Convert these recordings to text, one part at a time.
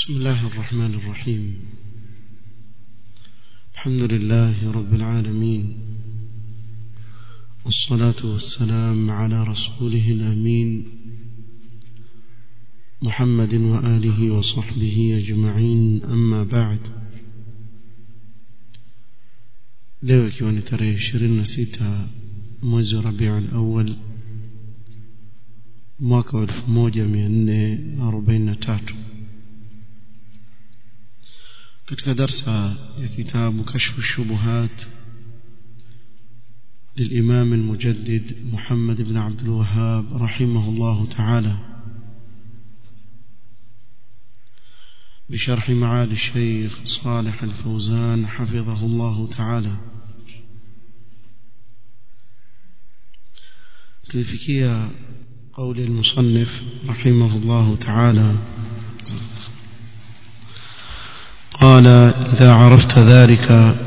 بسم الله الرحمن الرحيم الحمد لله رب العالمين والصلاة والسلام على رسوله الأمين محمد وآله وصحبه أجمعين أما بعد leo ikiwa ni tarehe ishirini na sita mwezi wa rabiul awal mwaka wa elfu moja mia nne arobaini na tatu katika darsa ya kitabu kashfu shubuhat للإمام المجدد محمد بن عبد الوهاب رحمه الله تعالى بشرح معالي الشيخ صالح الفوزان حفظه الله تعالى تلفكية قول المصنف رحمه الله تعالى قال إذا عرفت ذلك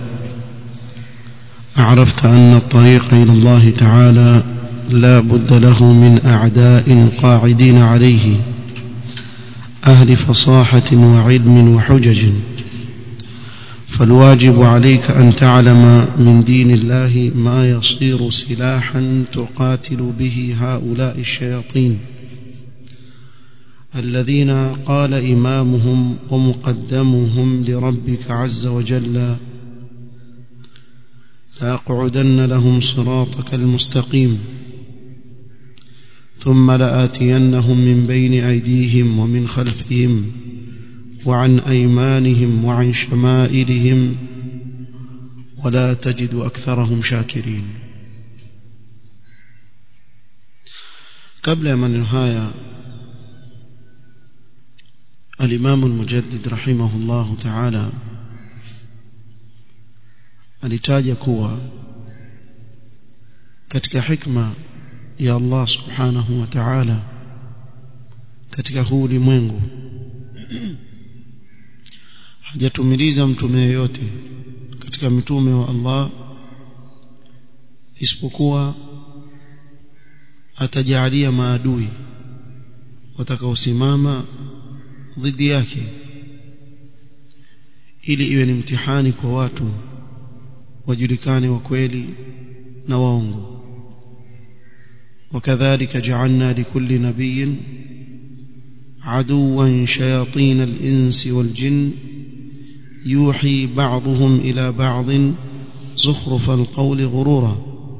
عرفت أن الطريق إلى الله تعالى لا بد له من أعداء قاعدين عليه أهل فصاحة وعلم وحجج فالواجب عليك أن تعلم من دين الله ما يصير سلاحا تقاتل به هؤلاء الشياطين الذين قال إمامهم ومقدمهم لربك عز وجل لأقعدن لهم صراطك المستقيم ثم لآتينهم من بين أيديهم ومن خلفهم وعن أيمانهم وعن شمائلهم ولا تجد أكثرهم شاكرين قبل من نهاية الإمام المجدد رحمه الله تعالى alitaja kuwa katika hikma ya Allah subhanahu wa ta'ala katika huu ulimwengu hajatumiliza mtume yeyote katika mitume wa Allah isipokuwa atajalia maadui watakaosimama dhidi yake ili iwe ni mtihani kwa watu wajulikane wa kweli na waongo وكذلك جعلنا لكل نبي عدوا شياطين الإنس والجن يوحي بعضهم إلى بعض زخرف القول غرورا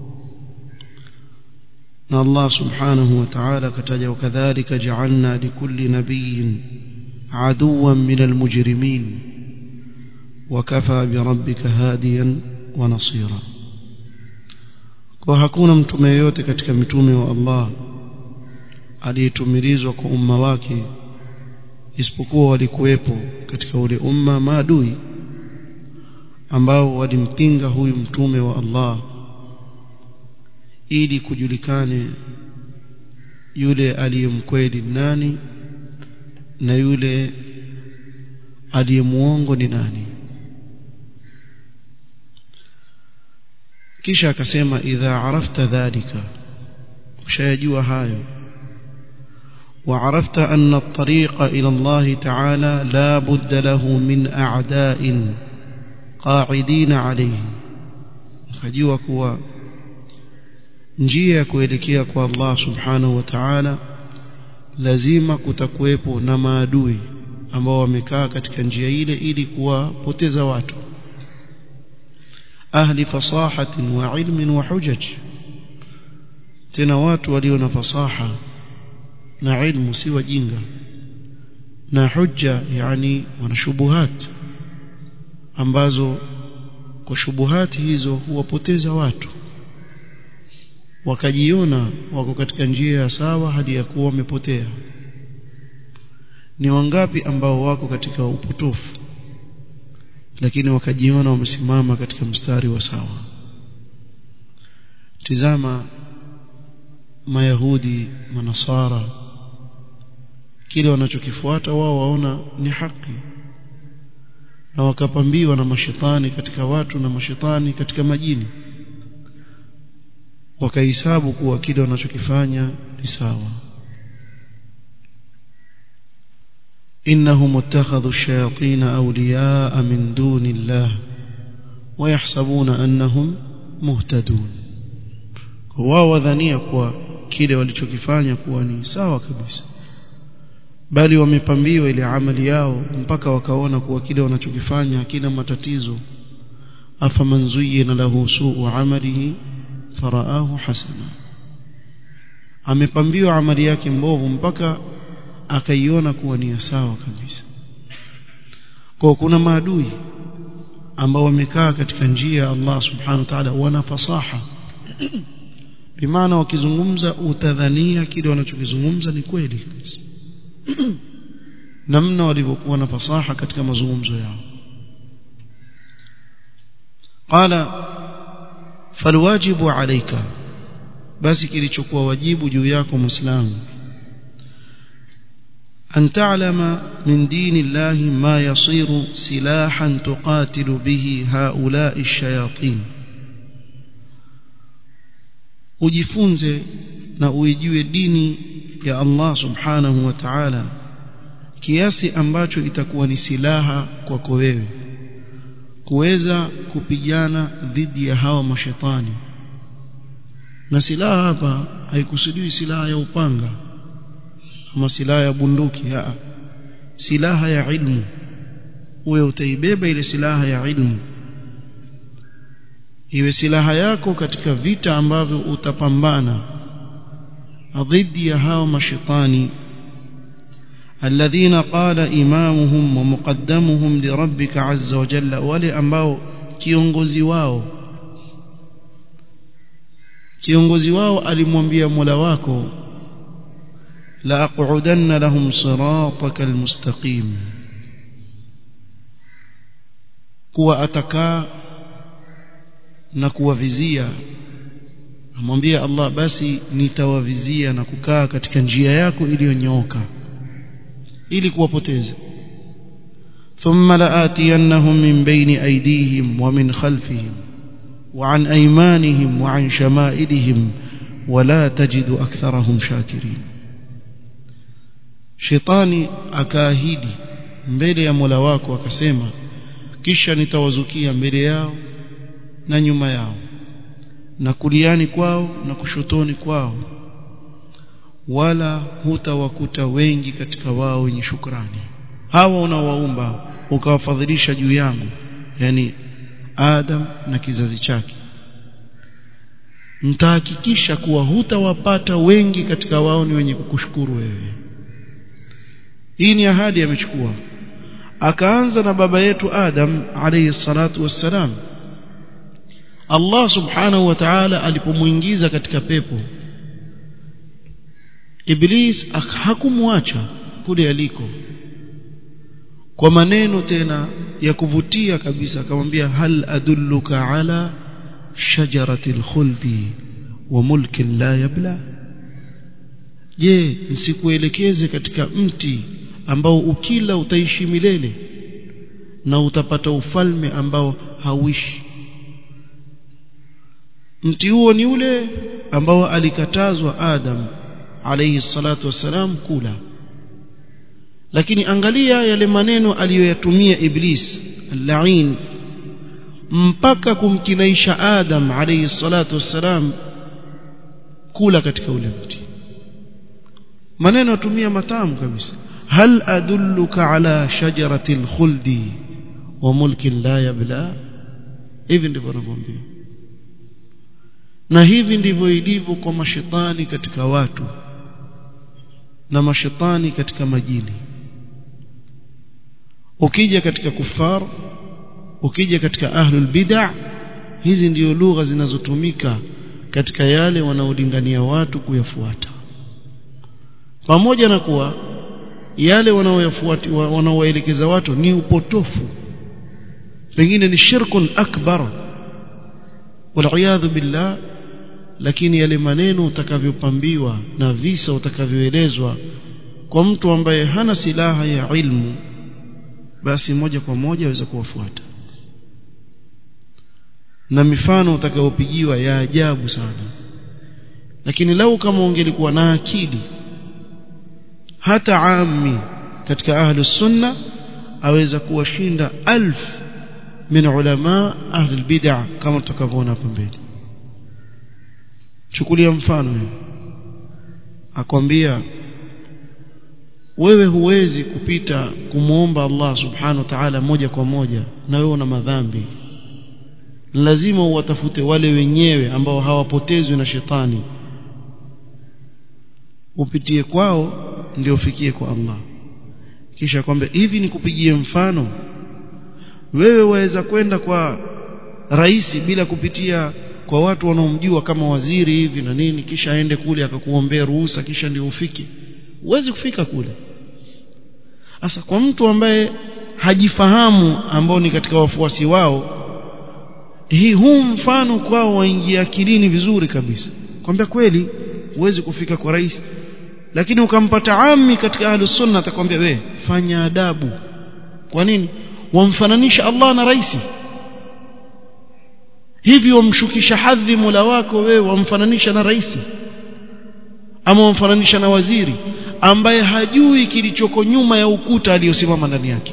الله سبحانه وتعالى كتج وكذلك جعلنا لكل نبي عدوا من المجرمين وكفى بربك هاديا ونصيرا kwa hakuna mtume yeyote katika mitume wa Allah aliyetumilizwa kwa umma wake isipokuwa walikuwepo katika ule umma maadui ambao walimpinga huyu mtume wa Allah ili kujulikane yule aliyemkweli nani na yule aliyemuongo ni nani kisha akasema idha arafta dhalika ushayajua hayo وعرفت أن الطريق إلى الله تعالى لا بد له من أعداء قاعدين عليه ukajua kuwa njia ya kuelekea kwa Allah subhanahu wa ta'ala lazima kutakuwepo na maadui ambao wamekaa katika njia ile ili kuwapoteza watu ahli fasahatin wa ilmin wa hujaj tena watu walio na fasaha na ilmu si wajinga na hujja yani wana shubuhat ambazo kwa shubuhati hizo huwapoteza watu wakajiona wako katika njia ya sawa hadi ya kuwa wamepotea ni wangapi ambao wako katika upotofu lakini wakajiona wamesimama katika mstari wa sawa tizama mayahudi manasara kile wanachokifuata wao waona ni haki na wakapambiwa na mashetani katika watu na mashetani katika majini wakahesabu kuwa kile wanachokifanya ni sawa إنهم اتخذوا الشياطين أولياء من دون الله ويحسبون أنهم مهتدون wao wadhania kuwa kile walichokifanya kuwa ni sawa kabisa bali wamepambiwa ile amali yao mpaka wakaona kuwa kile wanachokifanya hakina matatizo afaman zuyyina lahu su'u amalihi faraahu hasana amepambiwa amali yake mbovu mpaka akaiona kuwa ni sawa kabisa kwa kuna maadui ambao wamekaa katika njia ya Allah subhanahu wa ta'ala wana fasaha bimaana wakizungumza utadhania kile wanachokizungumza ni kweli kabisa namna walivyokuwa na fasaha katika mazungumzo yao qala falwajibu alayka basi kilichokuwa wajibu juu yako muislamu أن تعلم من دين الله ما يصير سلاحا تقاتل به هؤلاء الشياطين ujifunze na uijue dini ya Allah subhanahu wa ta'ala kiasi ambacho itakuwa ni silaha kwako wewe kuweza kupigana dhidi ya hawa mashetani na silaha hapa haikusudiwi silaha ya upanga ama silaha ya bunduki haa. silaha ya ilmu uwe utaibeba ile silaha ya ilmu iwe silaha yako katika vita ambavyo utapambana dhidi ya hao mashaitani alladhina qala imamuhum wa muqaddamuhum li rabbika azza wa jalla wale ambao kiongozi wao kiongozi wao alimwambia Mola wako la aqudanna lahum sirataka almustaqim kuwa atakaa na kuwavizia amwambia Allah basi nitawavizia na kukaa katika njia yako iliyonyooka ili kuwapoteza ثم لآتينهم من بين أيديهم ومن خلفهم وعن أيمانهم وعن شمائلهم ولا تجد أكثرهم شاكرين شيطاني akaahidi mbele ya Mola wako akasema kisha nitawazukia mbele yao na nyuma yao na kuliani kwao na kushotoni kwao wala hutawakuta wengi katika wao wenye shukrani hawa unawaumba ukawafadhilisha juu yangu yani Adam na kizazi chake mtahakikisha kuwa hutawapata wengi katika wao ni wenye kukushukuru wewe hii ni ahadi amechukua akaanza na baba yetu Adam alayhi salatu wassalam Allah subhanahu wa ta'ala alipomuingiza katika pepo Iblis hakumwacha kule aliko kwa maneno tena ya kuvutia kabisa akamwambia hal adulluka ala shajaratil khuldi wa mulkin la yabla je nisikuelekeze katika mti ambao ukila utaishi milele na utapata ufalme ambao hauishi mti huo ni ule ambao alikatazwa Adam alayhi salatu wassalam kula lakini angalia yale maneno aliyoyatumia Iblis al-la'in mpaka kumkinaisha Adam alayhi salatu wassalam kula katika ule mti maneno atumia matamu kabisa hal adulluka ala shajaratil khuldi wa mulkin la yabla hivi ndivyo anavyomwambia na hivi ndivyo ilivyo kwa mashetani katika watu na mashetani katika majini ukija katika kufar ukija katika ahlul bid'ah hizi ndiyo lugha zinazotumika katika yale wanaolingania watu kuyafuata pamoja na kuwa yale wanaoyafuata wanaowaelekeza watu ni upotofu pengine ni shirkun akbar waliyadhu billah lakini yale maneno utakavyopambiwa na visa utakavyoelezwa kwa mtu ambaye hana silaha ya ilmu basi moja kwa moja aweza kuwafuata na mifano utakayopigiwa ya ajabu sana lakini lau kama ungelikuwa na akili hata ami katika ahlus sunna aweza kuwashinda alf min ulama ahli bid'ah kama tutakavyoona hapo mbele chukulia mfano akwambia wewe huwezi kupita kumwomba Allah subhanahu wa ta'ala moja kwa moja na wewe una madhambi lazima uwatafute wale wenyewe ambao hawapotezwi na shetani upitie kwao ndio ufikie kwa Allah kisha kwamba hivi nikupigie mfano wewe waweza kwenda kwa rais bila kupitia kwa watu wanaomjua kama waziri hivi na nini kisha aende kule akakuombea ruhusa kisha ndio ufike huwezi kufika kule sasa kwa mtu ambaye hajifahamu ambao ni katika wafuasi wao hii huu mfano kwao waingia akilini vizuri kabisa kwambia kweli huwezi kufika kwa rais lakini ukampata ami katika ahlus sunna atakwambia we fanya adabu kwa nini wamfananisha Allah na rais hivi wamshukisha hadhi Mola wako wewe wamfananisha na rais ama wamfananisha na waziri ambaye hajui kilichoko nyuma ya ukuta aliyosimama ndani yake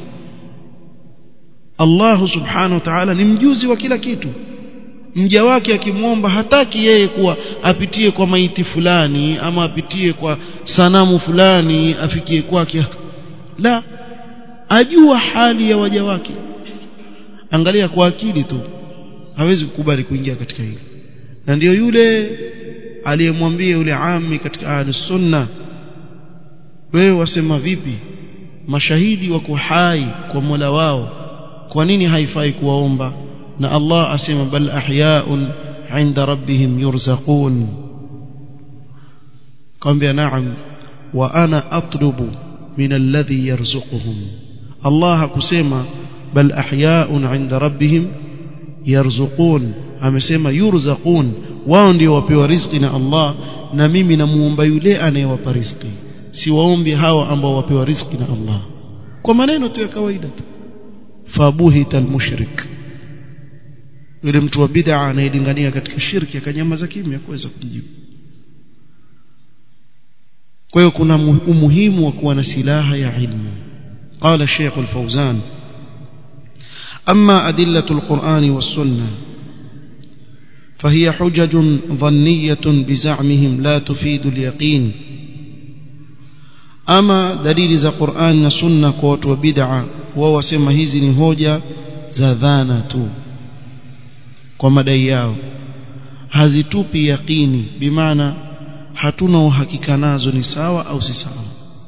Allah subhanahu wa ta'ala ni mjuzi wa kila kitu mja wake akimwomba hataki yeye kuwa apitie kwa maiti fulani ama apitie kwa sanamu fulani afikie kwake la ajua hali ya waja wake angalia kwa akili tu hawezi kukubali kuingia katika hili na ndiyo yule aliyemwambia yule ami katika ahlus sunna wewe wasema vipi mashahidi wako hai kwa Mola wao kwa nini haifai kuwaomba na Allah asema bal ahyaun inda rabbihim yurzaqun kwambia naam wa ana atlubu min alladhi yarzuquhum Allah hakusema bal ahyaun inda rabbihim yarzuqun amesema yurzaqun wao ndio wapewa riziki na Allah na mimi namuomba yule anayewapa riziki siwaombi hawa ambao wapewa riziki na Allah kwa maneno tu ya kawaida tu fabuhita almushrik yule mtu wa bid'a anayelingania katika shirki akanyamaza kimya kuweza kujibu kwa hiyo kuna umuhimu wa kuwa na silaha ya ilmu قال الشيخ الفوزان أما أدلة القرآن والسنة فهي حجج ظنية بزعمهم لا تفيد اليقين أما دليل ذا قرآن والسنة قوت وبدعة ووسم هزن هوجة زذانة kwa madai yao hazitupi yaqini bimaana hatuna uhakika nazo ni sawa au si sawa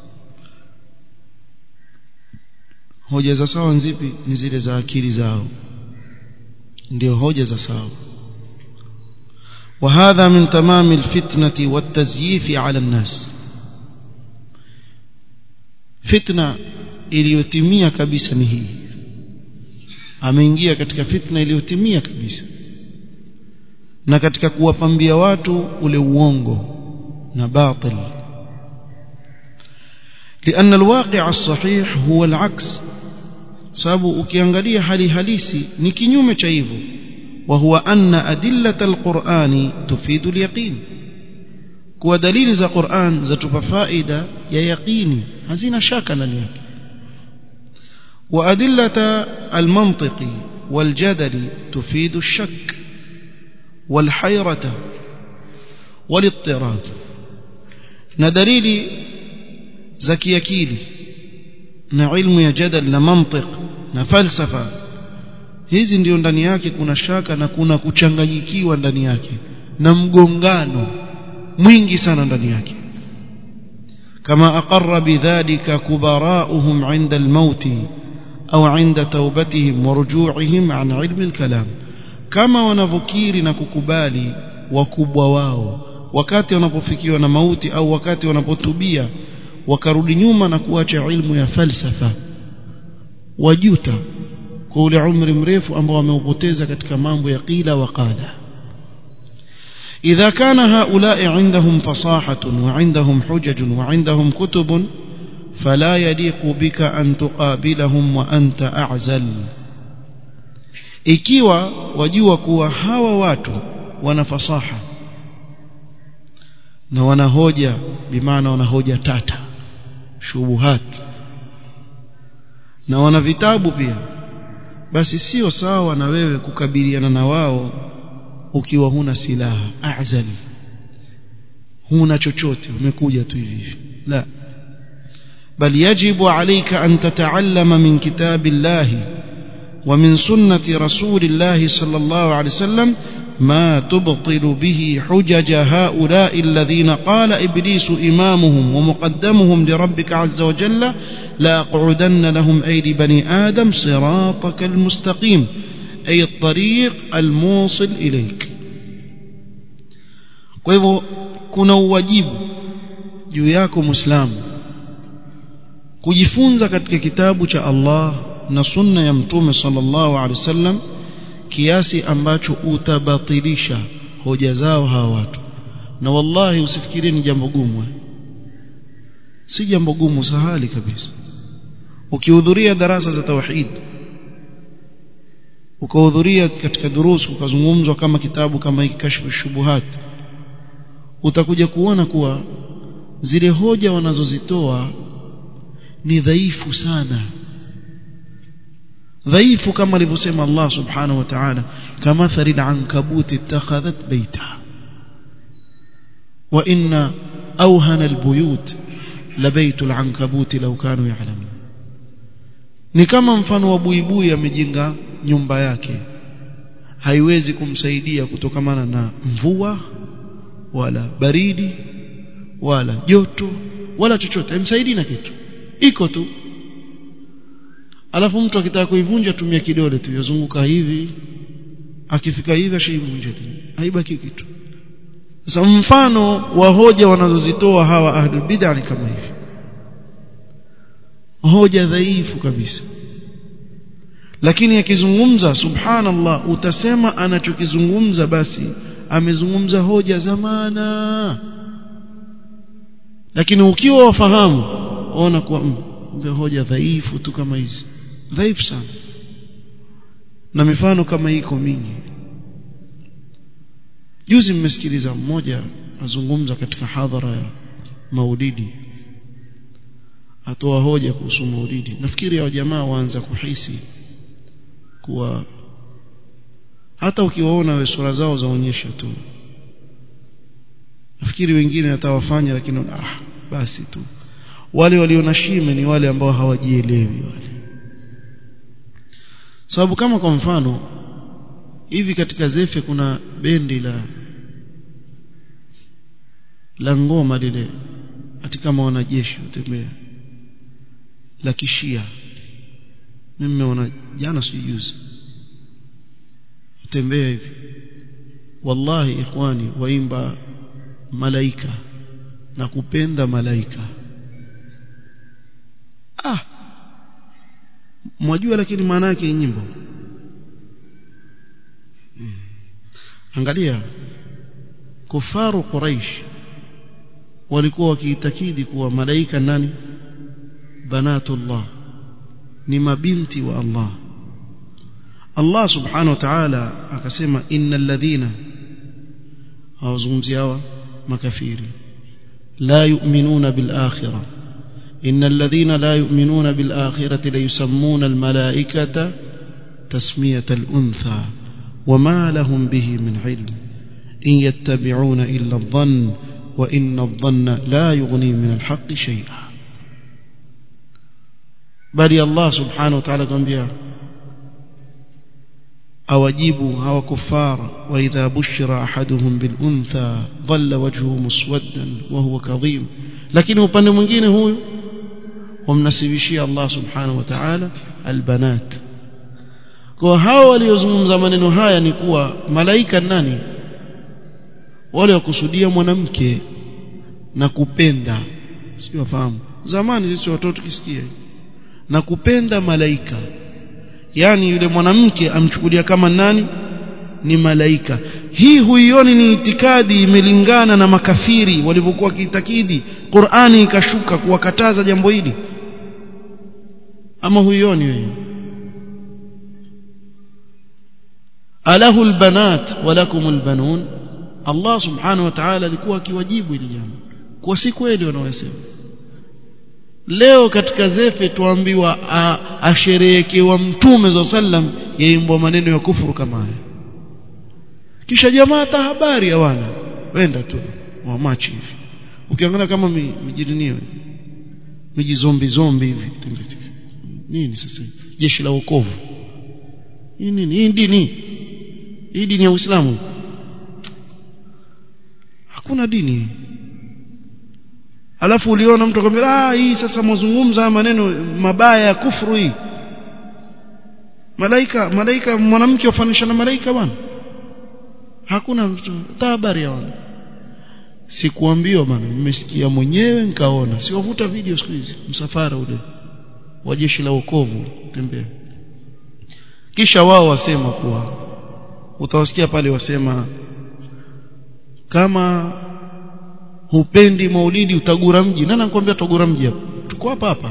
hoja za sawa nzipi ni zile za akili zao ndio hoja za sawa وهذا من تمام الفتنة والتزييف على الناس فتنة iliyotimia kabisa ni hii ameingia katika fitna iliyotimia kabisa na katika kuwapambia watu ule uongo na batil لأن الواقع الصحيح هو العكس sababu ukiangalia hali halisi ni kinyume cha hivyo وهو أن أدلة القرآن تفيد اليقين kuwa dalili za Qur'an zatupa faida ya yaqini hazina shaka ndani yake وأدلة المنطق والجدل تفيد الشك والحيرة والاضطراب ندليل زكي أكيلي نعلم يا جدل نمنطق نفلسفة hizi ndio ndani yake kuna shaka na kuna kuchanganyikiwa ndani yake na mgongano mwingi sana ndani yake kama aqarra bidhalika kubara'uhum 'inda al-maut au 'inda tawbatihim wa ruju'ihim 'an 'ilmi al-kalam kama wanavokiri na kukubali wakubwa wao wakati wanapofikiwa na mauti au wakati wanapotubia wakarudi nyuma na kuacha ilmu ya falsafa wajuta kwa ule umri mrefu ambao wameupoteza katika mambo ya qila wa qala إذا كان هؤلاء عندهم فصاحة وعندهم حجج وعندهم كتب فلا يليق بك أن تقابلهم وأنت أعزل ikiwa wajua kuwa hawa watu wana fasaha na wana hoja bimaana wana hoja tata shubuhat na wana vitabu pia basi sio sawa na wewe kukabiliana na wao ukiwa huna silaha azali huna chochote umekuja tu hivi la بل يجب عليك أن تتعلم من كتاب الله ومن سنة رسول الله صلى الله عليه وسلم ما تبطل به حجج هؤلاء الذين قال إبليس إمامهم ومقدمهم لربك عز وجل لا أقعدن لهم أيدي بني آدم صراطك المستقيم أي الطريق الموصل إليك kwa hivyo kuna uwajibu juu yako muislamu kujifunza katika kitabu cha Allah na sunna ya mtume sallallahu alaihi wasallam kiasi ambacho utabatilisha hoja zao hawa watu na wallahi usifikirie ni jambo gumu si jambo gumu sahali kabisa ukihudhuria darasa za tauhid ukahudhuria katika durusu ukazungumzwa kama kitabu kama hiki kashfu shubuhat utakuja kuona kuwa zile hoja wanazozitoa ni dhaifu sana dhaifu kama alivyosema Allah subhanahu wa ta'ala kama tharil ankabut ittakhadhat baita wa inna awhana albuyut labaitul ankabut law kanu ya'lamun ni kama mfano wa buibui amejenga nyumba yake haiwezi kumsaidia kutokamana na mvua wala baridi wala joto wala chochote haimsaidii na kitu iko tu alafu mtu akitaka kuivunja tumia kidole tu yazunguka hivi akifika hivi ashaivunja haibaki kitu sasa mfano wa hoja wanazozitoa hawa ahlul bid'ah ni kama hivi hoja dhaifu kabisa lakini akizungumza subhanallah utasema anachokizungumza basi amezungumza hoja zamana lakini ukiwa wafahamu ona kuwa mm, hoja dhaifu tu kama hizi dhaifu sana na mifano kama iko mingi juzi mmesikiliza mmoja azungumza katika hadhara ya maulidi atoa hoja kuhusu maulidi nafikiri hao jamaa waanza kuhisi kuwa hata ukiwaona we sura zao zaonyesha tu nafikiri wengine atawafanya lakini ah basi tu wale waliona shime ni wale ambao hawajielewi wale sababu kama kwa mfano hivi katika zefe kuna bendi la la ngoma lile ati kama wanajeshi utembea la kishia mimi nimeona jana sijuzi utembea hivi wallahi ikhwani waimba malaika na kupenda malaika ah mwajua lakini maana yake nyimbo hmm. angalia kufaru quraish walikuwa wakiitakidi kuwa malaika nani banatullah ni mabinti wa Allah Allah subhanahu wa ta'ala akasema innal ladhina hawazungumzi hawa makafiri la yu'minuna bil akhirah إن الذين لا يؤمنون بالآخرة ليسمون الملائكة تسمية الأنثى وما لهم به من علم إن يتبعون إلا الظن وإن الظن لا يغني من الحق شيئا بل الله سبحانه وتعالى قال بها أوجيبوا هو كفار وإذا بشر أحدهم بالأنثى ظل وجهه مسودا وهو كظيم لكن upande mwingine huyu wamnasibishia Allah subhanahu wa ta'ala albanat kwa hao waliozungumza maneno haya ni kuwa malaika nani wale wakusudia mwanamke na kupenda sio wafahamu zamani sisi watoto tukisikia na kupenda malaika yani yule mwanamke amchukulia kama nani ni malaika hii huioni ni itikadi imelingana na makafiri walivyokuwa kiitakidi Qur'ani ikashuka kuwakataza jambo hili ama huioni wewe alahu albanat walakum albanun Allah subhanahu wa ta'ala alikuwa akiwajibu hili jambo kwa si kweli wanaosema leo katika zefe tuambiwa asherehekewa mtume za sallam yaimbwa maneno ya kufuru kama haya kisha jamaa hata habari hawana wenda tu wamachi hivi ukiangalia kama mijirinio miji zombi zombi hivi nini sasa jeshi la wokovu hii nini hii dini hii dini ya Uislamu hakuna dini alafu uliona mtu akwambia ah hii sasa mazungumza maneno mabaya ya kufuru hii malaika malaika mwanamke wafanisha na malaika bwana hakuna habari ya wana sikuambiwa bwana nimesikia mwenyewe nikaona siwavuta video siku hizi msafara ule wa jeshi la wokovu tembea kisha wao wasema kuwa utawasikia pale wasema kama hupendi maulidi utagura mji nani anakuambia utagura mji hapa tuko hapa hapa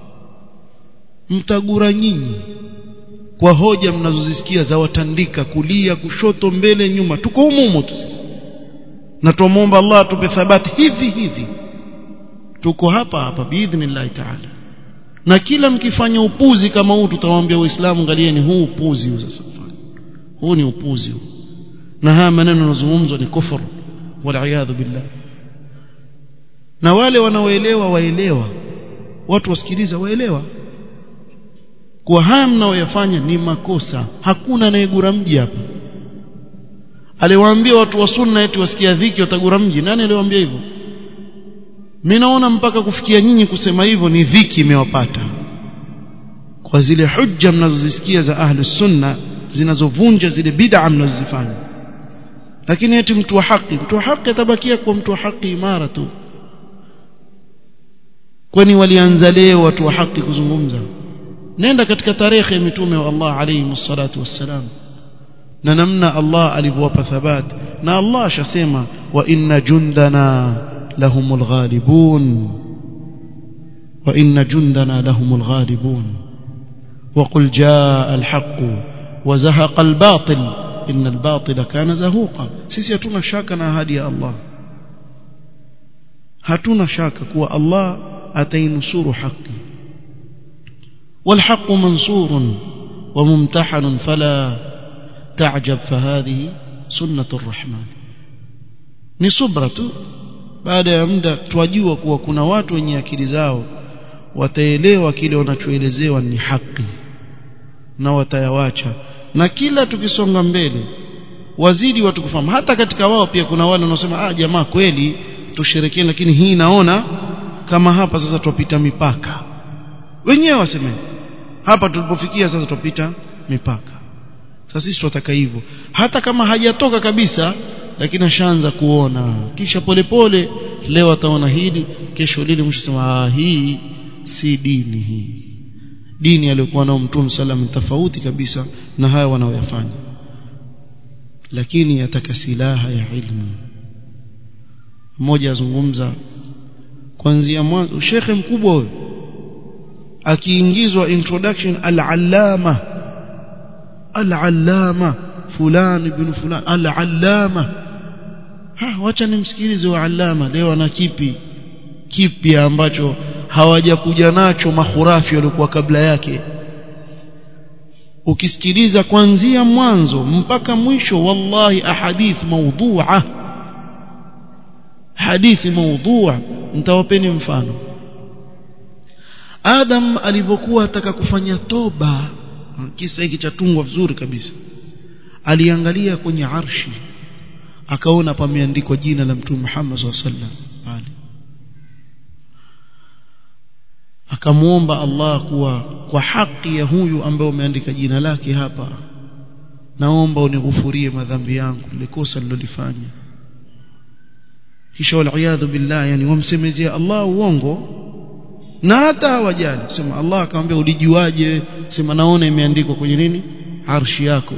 mtagura nyinyi kwa hoja mnazozisikia za watandika kulia kushoto mbele nyuma tuko humu tu sisi na tumuomba Allah atupe thabati hivi hivi tuko hapa hapa biidhnillah taala na kila mkifanya upuzi kama huu tutawaambia waislamu angalieni huu upuzi huu sasa huu ni upuzi huu na haya maneno yanazungumzwa ni kufuru waliyadhu billah na wale wanaoelewa waelewa watu wasikiliza waelewa kwa haya mnaoyafanya ni makosa hakuna anayegura mji hapa aliwaambia watu wa sunna eti wasikia dhiki watagura mji nani aliwaambia hivyo mimi naona mpaka kufikia nyinyi kusema hivyo ni dhiki imewapata kwa zile hujja mnazozisikia za ahli sunna zinazovunja zile bid'a mnazozifanya lakini eti mtu wa haki mtu wa haki atabakia kwa mtu wa haki imara tu kwani walianza leo watu wa haki kuzungumza nenda katika tarehe ya mitume wa Allah alayhi salatu wassalam na namna Allah alivyowapa thabat na Allah ashasema wa inna jundana lahumul ghalibun wa inna jundana lahumul ghalibun وقل جاء الحق وزهق الباطل إن الباطل كان زهوقا sisi hatuna shaka na ahadi ya Allah hatuna shaka kuwa Allah atainusuru haki والحق منصور وممتحن فلا تعجب فهذه سنة الرحمن ni subra tu baada ya muda twajua kuwa kuna watu wenye akili zao wataelewa kile wanachoelezewa ni haki na watayawacha na kila tukisonga mbele wazidi watu kufahamu hata katika wao pia kuna wale wanaosema ah jamaa kweli tusherekee lakini hii naona kama hapa sasa tupita mipaka wenyewe waseme hapa tulipofikia sasa tupita mipaka sasa sisi tunataka hivyo hata kama hajatoka kabisa lakini ashaanza kuona kisha polepole pole, leo ataona hili kesho lile mwisho sema ah hii si dini hii dini aliyokuwa nao mtume sallam tofauti kabisa na haya wanaoyafanya lakini yataka silaha ya ilmu mmoja azungumza kuanzia mwanzo shekhe mkubwa huyo akiingizwa introduction al-allama al-allama fulani ibn fulani al-allama ha wacha nimsikilize wa allama leo ana kipi kipi ambacho hawajakuja nacho mahurafi waliokuwa kabla yake ukisikiliza kuanzia mwanzo mpaka mwisho wallahi ahadith mawdhu'a hadithi mawdhu'a nitawapeni mfano Adam alivyokuwa ataka kufanya toba kisa hiki chatungwa vizuri kabisa aliangalia kwenye arshi akaona pameandikwa jina la mtume Muhammad sallallahu alaihi wasallam pale akamuomba Allah kuwa kwa haki ya huyu ambaye umeandika jina lake hapa naomba unighufurie madhambi yangu ile kosa nilolifanya kisha wal billah yani wamsemezea Allah uongo na hata hawajali sema Allah akamwambia ulijuaje sema naona imeandikwa kwenye nini arshi yako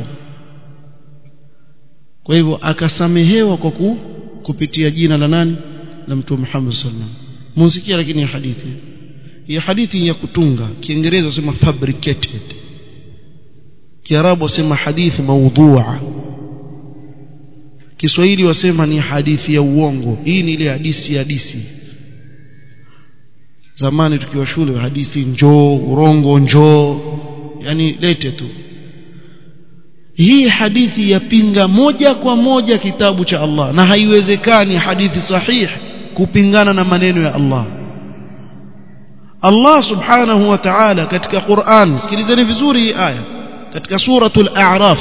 kwa hivyo akasamehewa kwa ku, kupitia jina la nani la mtume Muhammad sallallahu alaihi wasallam musikia lakini ya hadithi hii hadithi ya kutunga kiingereza sema fabricated kiarabu wasema hadithi maudhu'a Kiswahili wasema ni hadithi ya uongo hii ni ile hadithi ya hadithi zamani tukiwa shule hadithi njoo urongo njoo yani lete tu hii hadithi yapinga moja kwa moja kitabu cha Allah na haiwezekani hadithi sahihi kupingana na maneno ya Allah Allah subhanahu wa ta'ala katika Qur'an sikilizeni vizuri hii aya katika suratul a'raf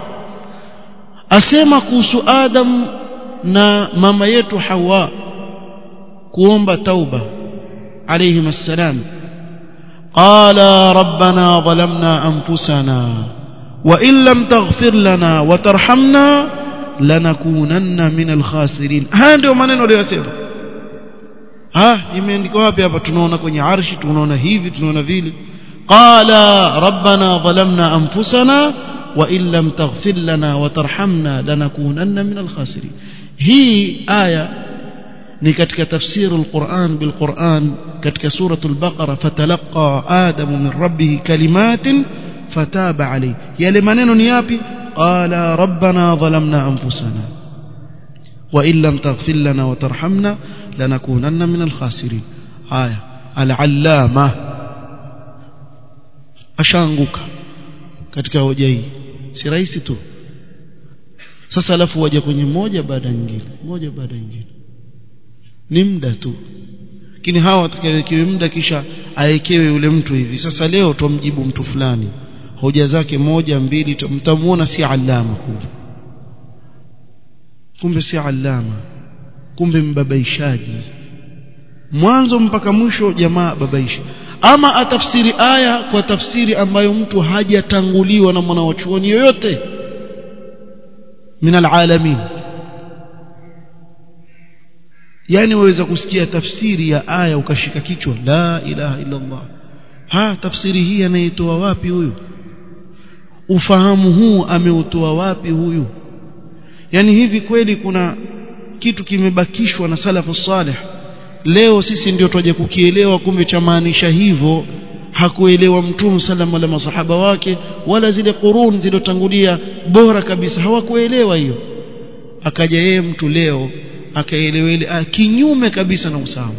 asema kuhusu Adam na mama yetu Hawa kuomba tauba alayhim assalam qala rabbana zalamna anfusana wa in lam taghfir lana wa tarhamna lanakunanna min alkhasirin haya ndio maneno aliyosema ha imeandikwa wapi hapa tunaona kwenye arshi tunaona hivi tunaona vile qala rabbana zalamna anfusana wa in lam taghfir lana wa tarhamna lanakunanna min alkhasirin hii aya ni katika tafsiri alquran bilquran katika suratul baqara fatalaqa adamu min rabbih kalimatin fataba alayhi yale maneno ni yapi qala rabbana zalamna anfusana wa in lam taghfir lana wa tarhamna lanakunanna min alkhasirin haya al-allama ashaanguka katika hoja hii si rahisi tu sasa alafu waje kwenye moja baada nyingine moja baada nyingine ni muda tu lakini hawa watakayewekewe muda kisha awekewe yule mtu hivi sasa leo tumjibu mtu fulani hoja zake moja mbili mtamuona si alama kumbe kumbe si alama kumbe mbabaishaji mwanzo mpaka mwisho jamaa babaisha ama atafsiri aya kwa tafsiri ambayo mtu hajatanguliwa na mwanawachuoni yoyote min alalamin yani waweza kusikia tafsiri ya aya ukashika kichwa la ilaha illa Allah ha tafsiri hii anaitoa wapi huyu ufahamu huu ameutoa wapi huyu yani hivi kweli kuna kitu kimebakishwa na salafu salih leo sisi ndio twaje kukielewa kumbe cha maanisha hivyo hakuelewa mtume sallam wala masahaba wake wala zile qurun zilizotangulia bora kabisa hawakuelewa hiyo akaja yeye mtu leo akaelewa ile kinyume kabisa na usawa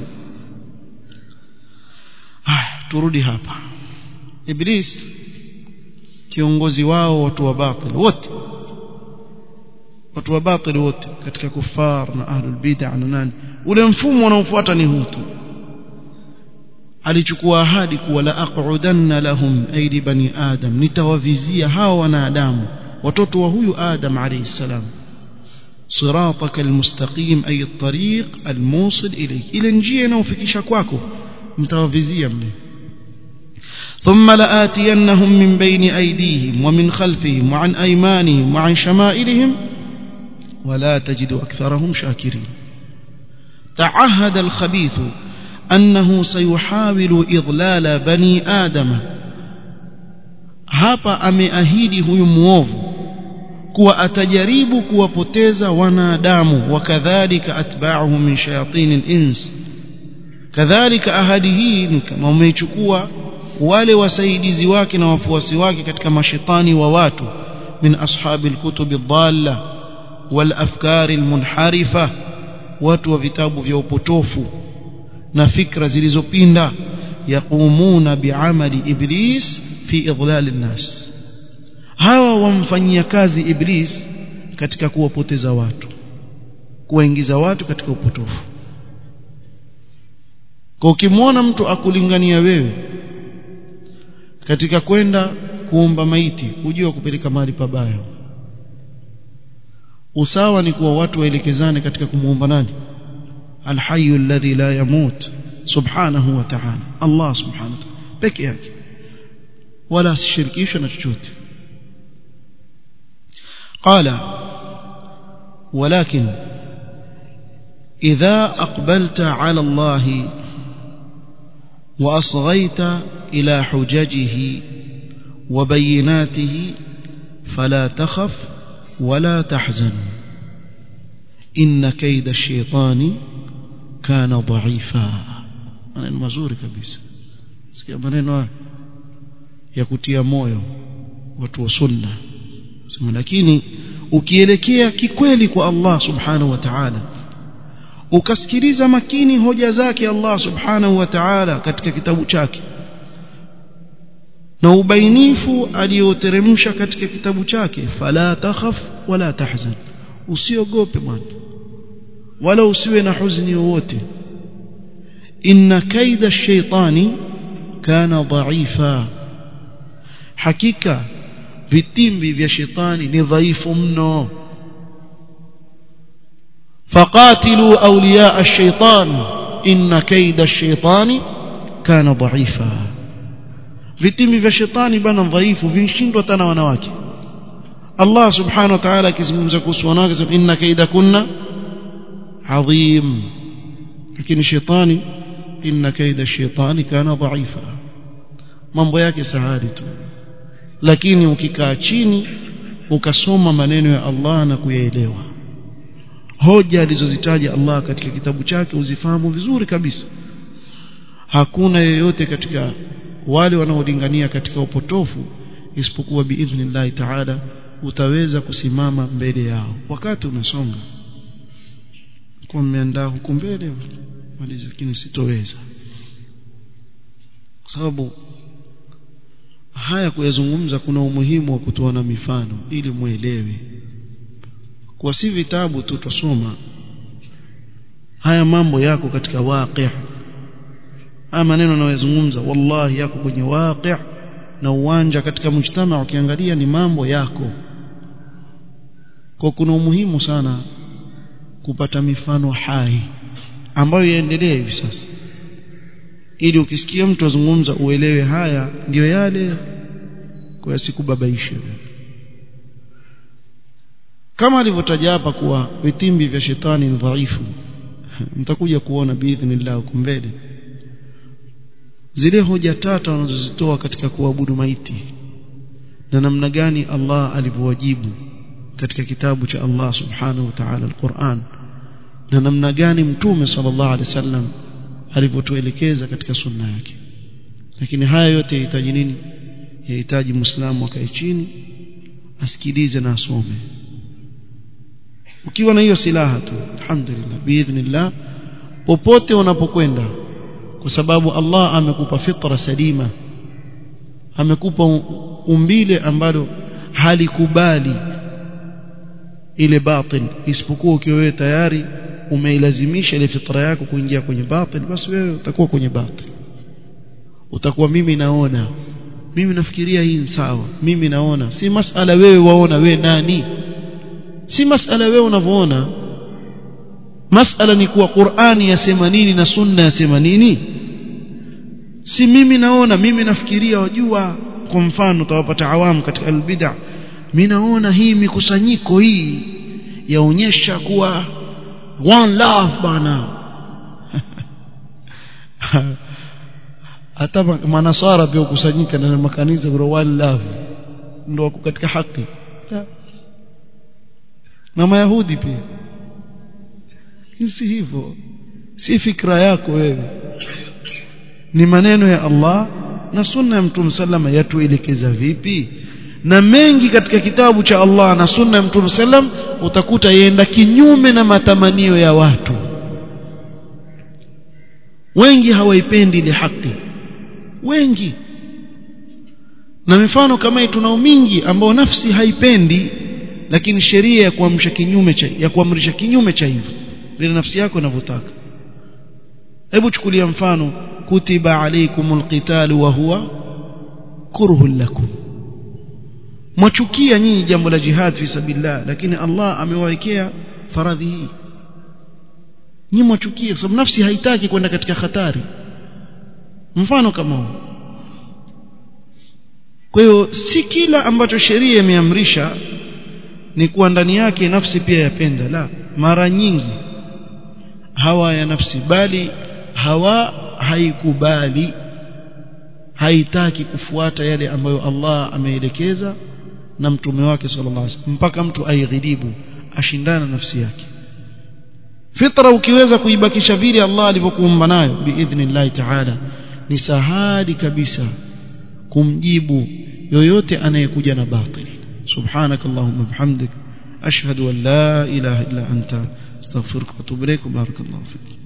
haya turudi hapa iblis kiongozi wao watu wa batil wote watu wa batil wote katika kufar na ahlul bid'ah na nani ule mfumo unaofuata ni huu tu alichukua ahadi kuwa la aqudanna lahum aidi bani adam nitawavizia hawa wanadamu watoto wa huyu adam alayhi salam صراطك المستقيم أي الطريق الموصل إليك إلى njia inayofikisha kwako mtawavizia mle ثم لآتينهم من بين أيديهم ومن خلفهم وعن أيمانهم وعن شمائلهم ولا تجد أكثرهم شاكرين تعهد الخبيث أنه سيحاول إضلال بني آدم hapa ameahidi huyu muovu kuwa atajaribu kuwapoteza wanadamu wakadhalika atba'uhum min shayatin al-ins kadhalika ahadi hii ni kama umeichukua wale wasaidizi wake na wafuasi wake katika mashetani wa watu min ashabi al-kutub ad-dalla wal afkar al-munharifa watu wa vitabu vya upotofu na fikra zilizopinda yaqumuna bi'amali iblis fi idlal an-nas hawa wamfanyia kazi iblis katika kuwapoteza watu kuwaingiza watu katika upotofu kwa ukimwona mtu akulingania wewe katika kwenda kuomba maiti hujua kupeleka mahali pabaya usawa ni kuwa watu waelekezane katika kumuomba nani alhayyu alladhi la yamut subhanahu wa ta'ala Allah subhanahu wa ta'ala peke yake wala asishirikishwe na chochote قال ولكن إذا أقبلت على الله وأصغيت إلى حججه وبيناته فلا تخف ولا تحزن إن كيد الشيطان كان ضعيفا أنا المزور كبيس sikia maneno ya kutia moyo watu wa sunna sema lakini ukielekea kikweli kwa Allah subhanahu wa ta'ala ukasikiliza makini hoja zake Allah subhanahu wa ta'ala katika kitabu chake na ubainifu aliyoteremsha katika kitabu chake fala takhaf wala tahzan usiogope bwana wala usiwe na huzuni wowote inna kaida shaitani kana dhaifa hakika vitimbi vya shetani ni dhaifu mno faqatilu awliya ash-shaytan inna kaida ash-shaytani kana dhaifa vitimbi vya shetani bana dhaifu vinshindwa tena wanawake Allah subhanahu wa ta'ala akizungumza kuhusu wanawake sema inna kaida kunna adhim lakini shetani inna kaida ash-shaytani kana dhaifa mambo yake sahali tu lakini ukikaa chini ukasoma maneno ya Allah na kuyaelewa hoja alizozitaja Allah katika kitabu chake uzifahamu vizuri kabisa hakuna yeyote katika wale wanaolingania katika upotofu isipokuwa biidhnillahi ta'ala utaweza kusimama mbele yao wakati umesonga kwa mmeandaa huku mbele maliza lakini sitoweza kwa sababu haya kuyazungumza kuna umuhimu wa kutoa na mifano ili muelewe kwa si vitabu tu tusoma haya mambo yako katika waqi' haya maneno nayozungumza wallahi yako kwenye waqi' na uwanja katika mujtama ukiangalia ni mambo yako kwa kuna umuhimu sana kupata mifano hai ambayo yaendelee hivi sasa ili ukisikia mtu azungumza uelewe haya ndiyo yale kwa sikubabaishe kama alivyotaja hapa kuwa vitimbi vya shetani ni dhaifu mtakuja kuona biidhnillah huko mbele zile hoja tata wanazozitoa katika kuabudu maiti na namna gani Allah alivyowajibu katika kitabu cha Allah subhanahu wa ta'ala al-Qur'an na namna gani mtume sallallahu alaihi wasallam alivyotuelekeza katika sunna yake lakini haya yote yahitaji nini yahitaji muislamu akae chini asikilize na asome ukiwa na hiyo silaha tu alhamdulillah biidhnillah popote unapokwenda kwa sababu Allah amekupa fitra salima amekupa umbile ambalo halikubali ile batil isipokuwa ukiwa wewe tayari umeilazimisha ile fitra yako kuingia kwenye batil basi wewe utakuwa kwenye batil utakuwa mimi naona mimi nafikiria hii ni sawa mimi naona si masala wewe waona wewe nani si masala wewe unavyoona masala ni kuwa Qur'ani yasema nini na sunna yasema nini si mimi naona mimi nafikiria wajua kwa mfano utawapata awamu katika albid'a mimi naona hii mikusanyiko hii yaonyesha kuwa one love bana hata manasara pia ukusanyika na makanisa kwa one love ndio wako katika haki na mayahudi pia si hivyo si fikra yako wewe ni maneno ya Allah na sunna ya mtume sallama yatuelekeza vipi na mengi katika kitabu cha Allah na sunna ya mtume sallam utakuta yenda kinyume na matamanio ya watu wengi hawaipendi ile haki wengi na mifano kama hii tunao mingi ambao nafsi haipendi lakini sheria ya kuamrisha kinyume cha ya kuamrisha kinyume cha hivyo vile nafsi yako inavyotaka hebu chukulia mfano kutiba alaykumul qital wa huwa kurhul lakum mwachukia nyinyi jambo la jihad fi sabilillah lakini Allah amewawekea faradhi hii nyinyi mwachukia kwa sababu nafsi haitaki kwenda katika hatari mfano kama huu kwa hiyo si kila ambacho sheria imeamrisha ni kuwa ndani yake nafsi pia yapenda la mara nyingi hawa ya nafsi bali hawa haikubali haitaki kufuata yale ambayo Allah ameelekeza na mtume wake sallallahu alaihi wasallam mpaka mtu aighidibu ashindana nafsi yake fitra ukiweza kuibakisha vile Allah alivyokuumba nayo biidhnillah ta'ala ni sahali kabisa kumjibu yoyote anayekuja na batil subhanakallahumma bihamdik ashhadu an la ilaha illa anta astaghfiruka wa atubu ilaik barakallahu fik